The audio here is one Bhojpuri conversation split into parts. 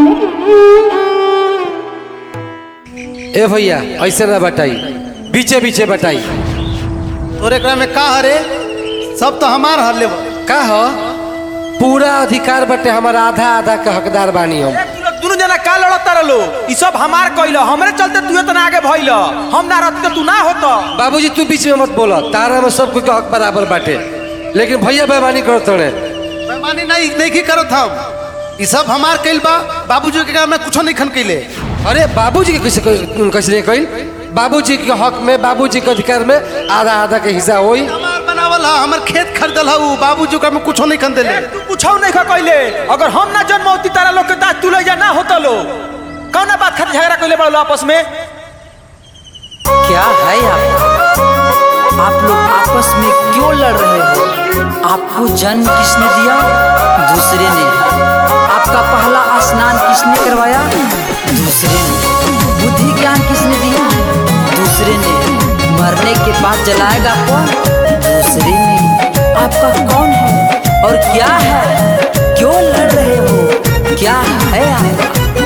ए भैया ऐसे ना बटाई बीचे बीचे बटाई तोरे एकरा में का हरे सब तो हमार हर का हो पूरा अधिकार बटे हमारा आधा आधा के हकदार बानी हम दुनू जना का लड़ता रहो ई सब हमार कइल हमरे चलते तू इतना आगे भइल हम ना रहत तू ना होत बाबूजी तू बीच में मत बोला तारा में सब कुछ हक बराबर बाटे लेकिन भैया बेमानी करो तोड़े बेमानी नहीं नहीं की करो हम ई सब हमार कइल बा बाबूजी के में कुछो नहीं खन कइले अरे बाबूजी के कैसे कैसे नहीं कहिल बाबूजी के हक में बाबूजी के अधिकार में आधा आधा के हिस्सा होई हमार बनावल हा हमर खेत खरीदल हा उ बाबूजी के में कुछो नहीं खन देले तू कुछो नहीं खा कइले अगर हम ना जन्म होती तारा लोग के दांत तू ले जा ना होता लो कौना बात खातिर झगड़ा कइले बड़ो आपस में क्या है आप आप लोग आपस में क्यों लड़ रहे हो आपको जन्म किसने दिया दूसरे ने आपका पहला स्नान किसने करवाया दूसरे ने बुद्धि ज्ञान किसने दिया दूसरे ने मरने के बाद जलाएगा कौन दूसरे ने आपका कौन है और क्या है क्यों लड़ रहे हो क्या है आपका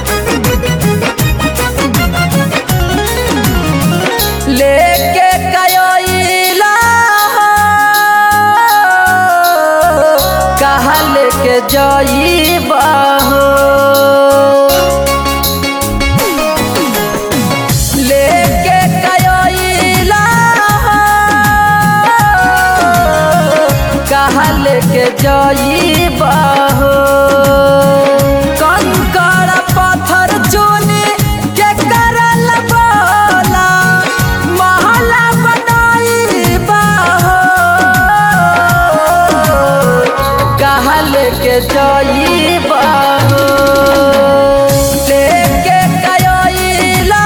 लेके कयोइला कहा लेके जाइबा हो लेके कयोइला कहा लेके जाइबा हो कंकड़ पत्थर चुनी के करल बोला महला बनाइबा हो कहा लेके जाइबा हो लेके कयोइला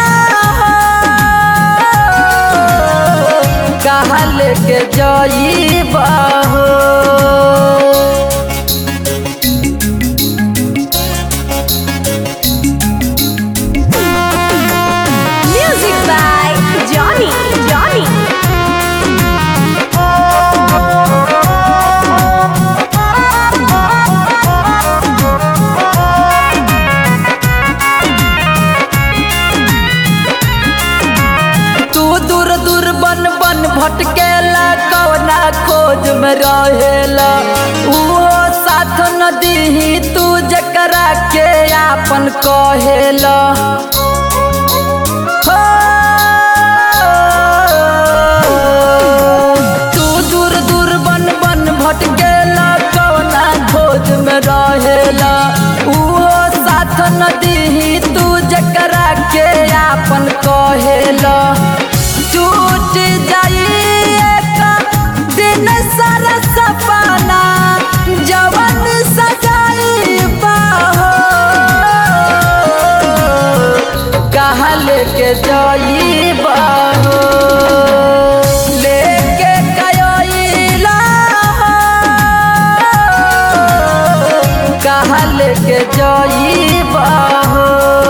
कहा लेके जाइबा हो Music by Johnny. Johnny. तू दूर दूर बन बन भटकेला कौना खोज में रहेला उहो साथ न दीही तू जकरा के आपन कहेला हो। तू दूर दूर बन बन भटकेला कौना खोज में रहेला उहो साथ न दीही तू जकरा के आपन कहेला टूट जाई एक दिन सारा सपना जवन सजाई बाहो कहा लेके जाई बाहो लेके कयोइला कहा लेके जाई बाहो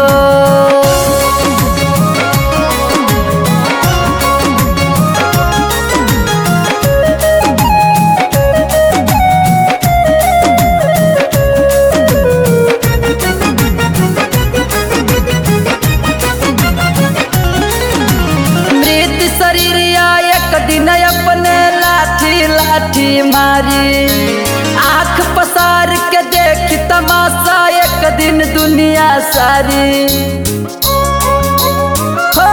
मृत शरीर एक दिन अपने लाठी लाठी मारी आंख पसार के देख तमाशा एक दिन दुनिया सारी हो।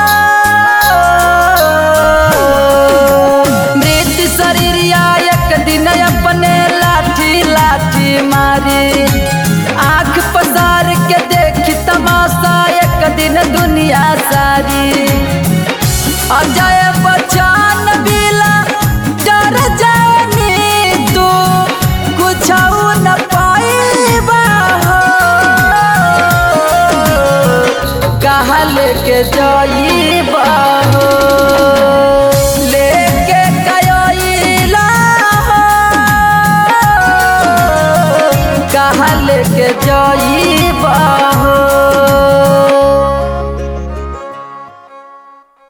मृत शरीर एक दिन अपने लाठी लाठी मारी आंख पसार के देख तमाशा एक दिन दुनिया सारी अजय बच्चन बिला डर जानी तू कुछ न पाइबा हो कहा लेके जाइबा